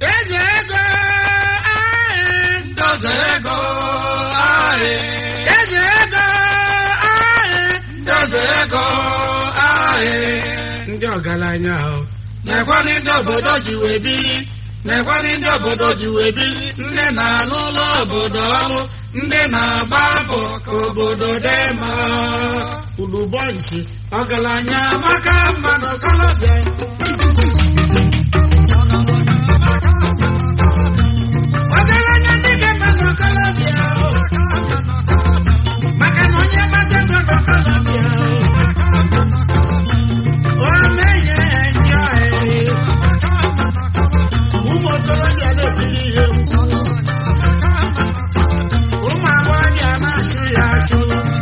eze ego ahị Ndoze ego ahị. eze ego ahị Ndoze ego ahị. ndị ọgaranya ahụ Nekwanị ndị obodo ji wee biri. Nekwanị ndị obodo ji wee biri. Ndị na-alụ ụlọ obodo ọrụ. Ndị na-agba mbọ ka obodo dị mma. ulubọnsi Ọgaranya maka mmadụ ọkọlọbịa. ọgaranya ndị dị mma n'ọkọlọbịa maka na onye mmadụ ego n'ọkọlọbịa ọ na-enye ndị ọhịa ụmụ okorobịa na-etiri ihe mkpu ụmụ agbọghọbịa na-achụ ya achụ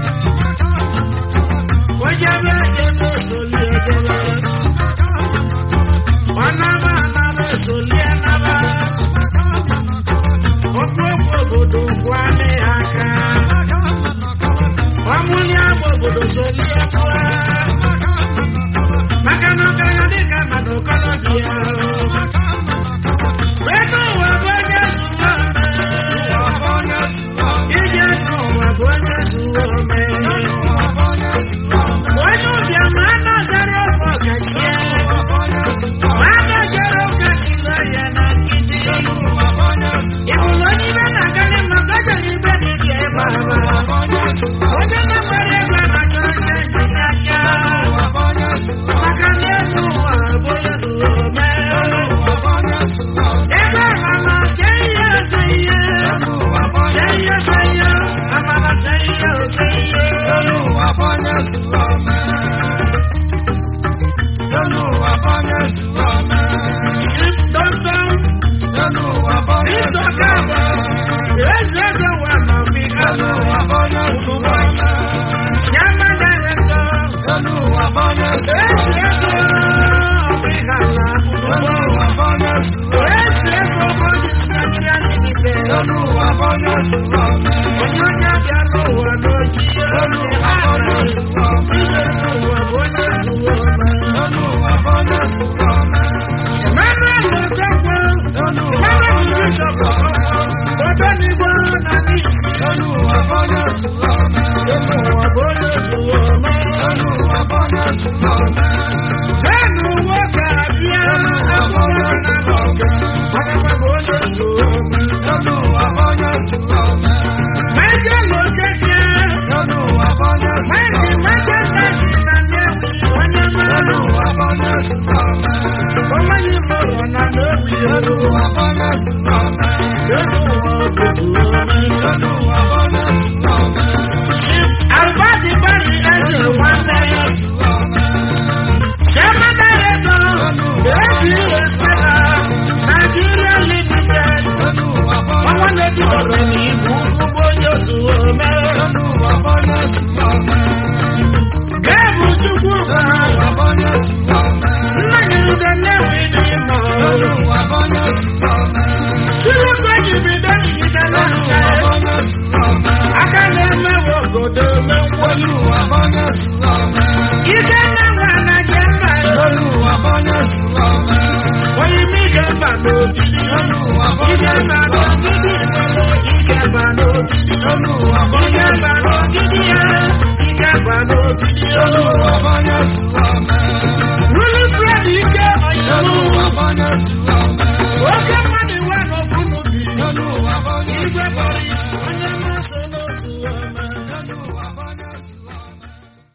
ojebe ebe esoli ejebe ọ naba anaba esoli anaba okwu okwu obodo kwale ya aka ọmụli agba obodo soli ekwe maka na ọgaranya dịka mmadụ kọlọbịa ego ụwa bụ onye zuo ome ije n'ụwa bụ onye zuo ome onye ụbịa ma a na-azara ofe ọkachie ma a na-ejere ụka ile ya na nkịtị ịbụrụ onye ibe na-agarị maka ọjọọ ibe dị ka ebe aba onye na-nwere ego na-achọrọ ihe njide aka maka na elu ụwa bụ onye zuru ome ego amala se ihe ose ihe se ihe ose ihe amala se ihe ose ihe dọkịta ịzọka bụ eze ego wa na ọfịka ugbu Yama director, ezi ego ọfịka na ugbo ezi ego bọdụ Nigeria Limited. Onye onye abịa n'ụwa n'oji olu ahụ ije n'ụwa bụ onye zuwo ome. Emmanuel Okekwe, Emmanuel Bishop Okekwe, Odenigbo na n'isi elu ụwa bụ onye zuwo ome. Jenu nwoke abịa abụọ na n'oge, ọkakwa bụ onye zuwo ome. Michael Okeke, Mike Michael Tasi na Nnewi, onye mara ọmọnyị mụrụ na Nnewi elu ụwa, elu ụwa bụ zuwo ome.